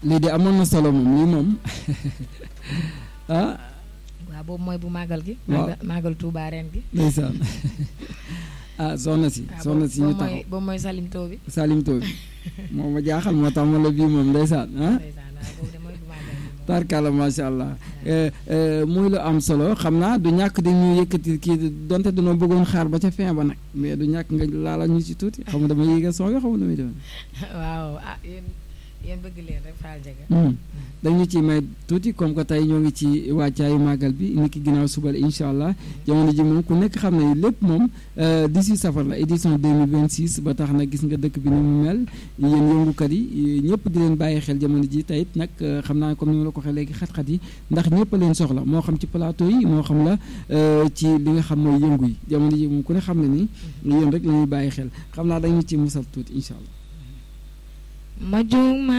lii de amoon na solo moom lii moom ah waaw boobu mooy bu màggal gi. waaw màggal màggal Touba ren gi. ndeysaan ah soxna si waaw soxna si ñu boobu taxaw mooy boobu mooy salimto bi. salimto bi moom ma jaaxal moo tax ma la bii moom ndeysaan ah ndeysaan waaw boobu de mooy bu màggal gi moom. tarkala macha allah muy lu am solo xam naa du ñàkk dañu yëkkati kii donte dañoo bëggoon xaar ba ca fin ba nag mais du ñàkk nga laala ñu ci tuuti xam nga dama yéega son yo xam nga damay demee waaw ah yéen yéen bëgg leen rek Fall Ndiaga. dañu ci may tuuti comme que tey ñoo ngi ci wàccaayu màggal bi ni ki ginnaaw subal incha allah jamono ji moom ku nekk xam ne lépp moom 18 safar la édition 2026 ba tax na gis nga dëkk bi ni mu mel yéen yëngukat yi ñëpp di leen bàyyi xel jamono ji tey it nag xam naa comme ni ma la ko waxee léegi xat-xat yi ndax ñëpp a leen soxla moo xam ci plateau yi moo xam la ci li nga xam mooy yëngu yi jamono ji moom ku ne xam ne ni yéen rek la ñuy bàyyi xel xam naa dañu ci musal tuuti incha allah ma juma